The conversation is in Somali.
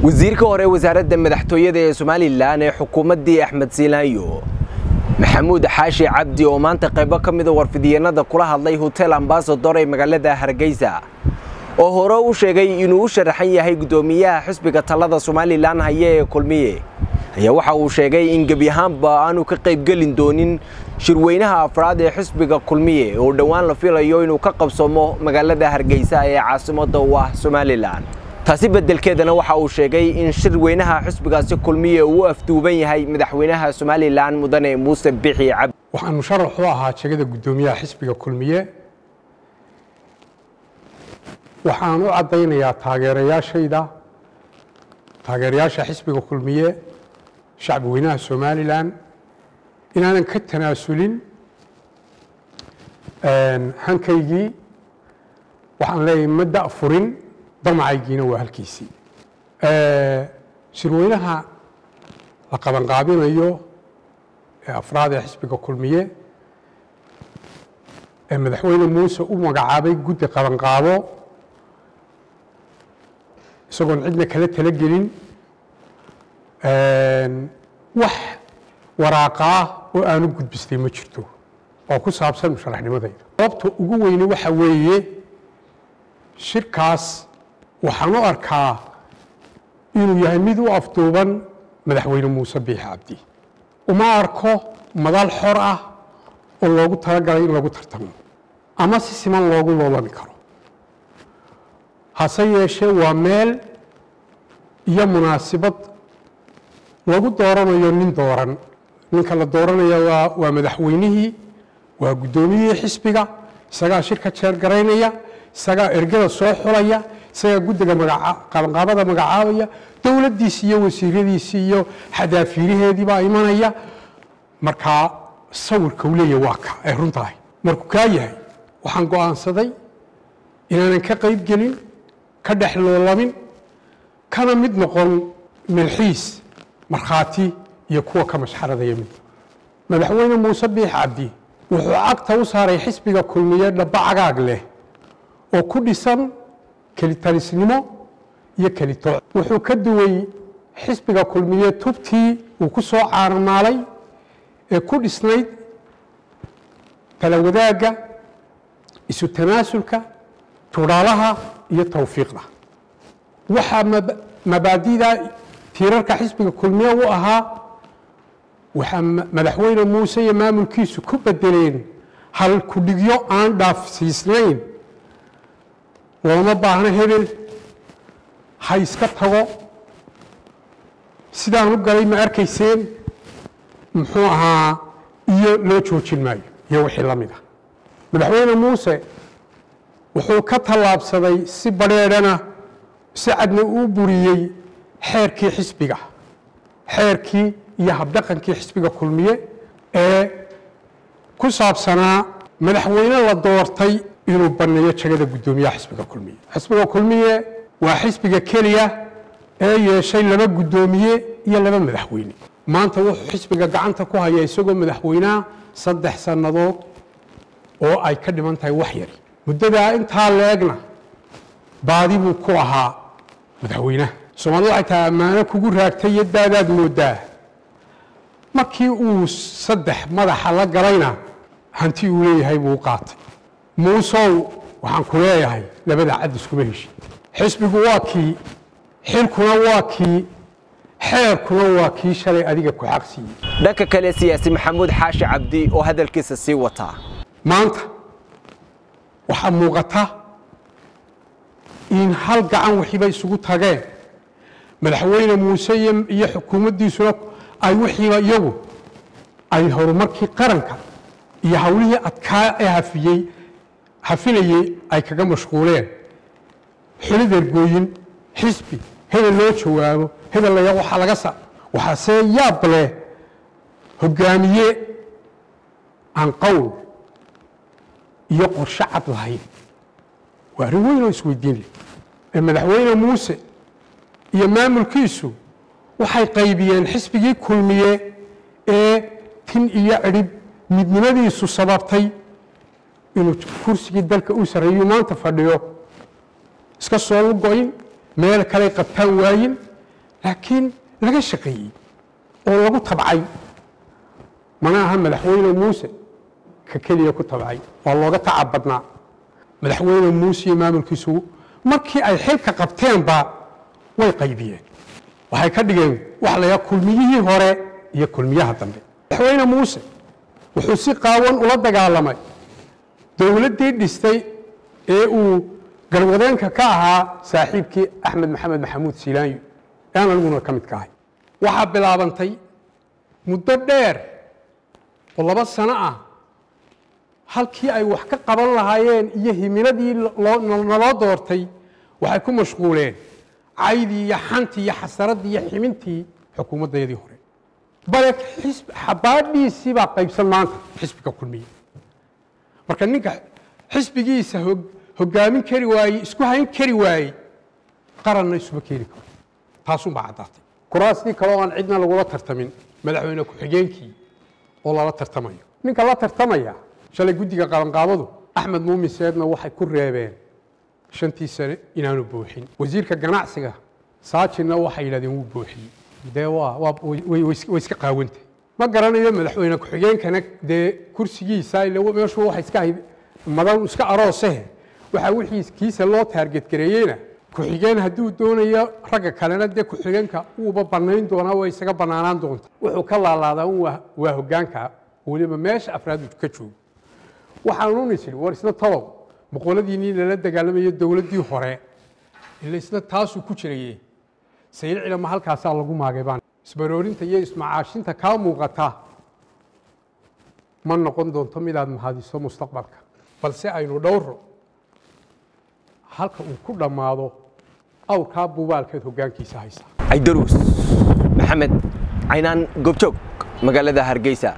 wasiirka hore wasaaradda madaxtooyada ee somalilan ee xukuumaddii axmed siinaayo maxamuud xaashi cabdi oo maanta qaybo ka mida warfidyeennada kula hadlay hotel ambasador ee magaalada hargeysa oo hore u sheegay inuu u sharaxan yahay guddoomiyaha xisbiga talada somalilan haya ee kulmiye ayaa waxa uu sheegay in gebi ahaanba aanu ka qaybgelin doonin shirweynaha afraad ee xisbiga kulmiye oo dhowaan la filayo inuu ka qabsamo magaalada hargeysa ee caasimadda u ah somalilan taasi beddelkeedana waxa uu sheegay in shirweynaha xisbigaasi kulmiye uu u afduuban yahay madaxweynaha somalilan mudane muuse bixi cabdi waxaan musharax u ahaa jegada guddoomiyaha xisbiga kulmiye waxaan u caddaynayaa taageerayaashayda taageerayaasha xisbiga kulmiye shacbi weynaha somalilan inaanan ka tanaasulin hankaygii waxaan leeyahay ma da'furin damacaygiina waa halkiisii shirweynaha la qabanqaabinayo ee afraad ee xisbiga kulmiye ee madaxweyne muuse u magacaabay guddi qabanqaabo isagoon cidna kala talagelin wax waraaqa ah oo aanu gudbistay ma jirto oo ku saabsan musharaxnimadayda sababta ugu weyne waxa weeye shirkaas waxaan u arkaa inuu yahay mid u afduuban madaxweyne muuse biixi cabdi uma arko madal xor ah oo loogu talagalay in lagu tartamo ama si siman loogu loolami karo hase yeeshee waa meel iyo munaasibad lagu dooranayo nin dooran ninka la dooranaya waa waa madaxweynihii waa guddoomiyihii xisbiga isagaa shirka jeergaraynaya isagaa ergada soo xulaya isagaa guddiga qabanqaabada magacaabaya dowladdiisi iyo wasiiradiisii iyo xadaafiiraheediibaa imanaya markaa sawirka uu leeyahy waa ka ay runtahay markuu kaa yahay waxaan go'aansaday inaanan ka qayb gelin ka dhex loolamin kana mid noqon milxiis markhaati iyo kuwa ka mashxaradaya mid madaxweyne muuse biix cabdi wuxuu cagta u saaray xisbiga kulmiye dhaba cagaag leh oo ku dhisan kelitalisnimo iyo kelitooc wuxuu ka duway xisbiga kulmiye tubtii uu ku soo caanamaalay ee ku dhisnayd kala wadaagga isu tanaasulka tudhaalaha iyo tawfiiqda waxaa mabaadida tiirarka xisbiga kulmiye u ahaa waxaa madaxweyne muuse iyo maamulkiisu ku bedeleen hal kudhigyo aan dhaafsiisnayn looma baahno hebel ha iska tago sidaan u galay ma arkayseen muxuu ahaa iyo loo joojin maayo iyo wixii la mid ah madaxweyne muuse wuxuu ka tallaabsaday si badrheedhana si cadna uu buriyey xeerkii xisbiga xeerkii iyo habdhaqankii xisbiga kulmiye ee ku saabsanaa madaxweyne la doortay inuu banneeyo jagada guddoomiyaha xisbiga kulmiye xisbiga kulmiye waa xisbiga keliya ee yeeshay laba guddoomiye iyo laba madaxweyne maanta wuxuu xisbiga gacanta ku haya isagoo madaxweynaha saddex sannadood oo ay ka dhiman tahay wax yari muddadaa intaa leegna baadi buu ku ahaa madaxweynaha soomaalida waxay tahay ammaano kugu raagtay iyo daadaad moodaa markii uu saddex madaxa la galayna hanti uu leeyahay buu u qaatay muusow waxaan ku leeyahay labada cad iskuma heshin xisbigu waa kii xilkuna waa kii xeerkuna waa kii shalay adiga ku xaq siiyey dhanka kale siyaasi maxamuud xaashi cabdi oo hadalkiisa sii wataa maanta waxaa muuqata in hal gacan wixiiba isugu tageen madaxweyne muuse iyo xukuumaddiisuna ay wixiiba iyagu ay horumarkii qaranka iyo hawlihii adkaa ee hafiyey hafinayey ay kaga mashquuleen xilid ergooyin xisbi hebel loo jawaabo hebel laya waxaa laga sa waxaasee yaab leh hoggaamiye aan qowl iyo qorshe cad lahayn waa arrin weyn oo isweydiin leh ee madaxweyne muuse iyo maamulkiisu waxay qaybiyeen xisbigii kulmiye ee tin iyo cidhib midnimadiisu sababtay inuu kursigii dalka u sarreeyu maanta fadhiyo iska soo lugoyn meel kaley qabtaan waayin laakiin laga shaqeeyey oo lagu tabcay mana aha madaxweyne muuse ka keliya ku tabcay waa looga tacab badnaa madaxweyne muuse iyo maamulkiisu markii ay xilka qabteenba way qaybiyeen waxay ka dhigeen waxa la yidhaha kulmiyihii hore iyo kulmiyaha dambe madaxweyne muuse wuxuu si qaawan ula dagaalamay dowladdii dhistay ee uu garwadeenka ka ahaa saaxiibkii axmed maxamed maxamuud siilaanyo ee aan aniguna ka midka ahay waxaa bilaabantay muddo dheer oo laba sano ah halkii ay wax ka qaban lahaayeen iyo himiladii naloo doortay waxay ku mashquuleen caydii iyo xantii iyo xasaraddii iyo ximintii xukuumaddayadii hore bale xabaadhiisii baa qaybsan maanta xisbiga kulmiye marka ninka xisbigiisa hogaamin kari waayey isku hayn kari waayey qaranna isuma keeni karo taasunbaa caddaatay kuraastii kaleo aan cidna lagula tartamin madaxweyne ku-xigeenkii oo lala tartamayo ninka la tartamaya shalay guddiga qabanqaabadu axmed muumin seedna waxay ku reebeen shantii sane inaanu buuxin wasiirka ganacsiga saajinna waxay yidhahdeen wuu buuxiyey dee way iska qaawantay ma garanayo madaxweyne ku-xigeenkana dee kursigiisa meeshu waxa iska ahayd madan iska aroosehe waxaa wixii kiisa loo taargetgareeyeyna ku-xigeen hadduu doonayo ragga kalena dee ku-xigeenka wuuba bannayn doonaa way isaga bannaanaan doonta wuxuu ka laalaadaa un waa hoggaanka weliba meesha afraadu ka joogo waxaanu nisiri war isna talow boqoladiinnii lala dagaalamayo dowladdii hore ila isna taasuu ku jiraye sayid cilama halkaasaa lagu maagay baan isbaroorinta iyo ismacaashinta kaa muuqata ma noqon doonto midaad mahadiso mustaqbalka balse aynu dhowro halka uu ku dhammaado awrkaa buubaalkeed hoggaankiisa haysa caydaruus maxamed caynaan goobjoog magaalada hargeysa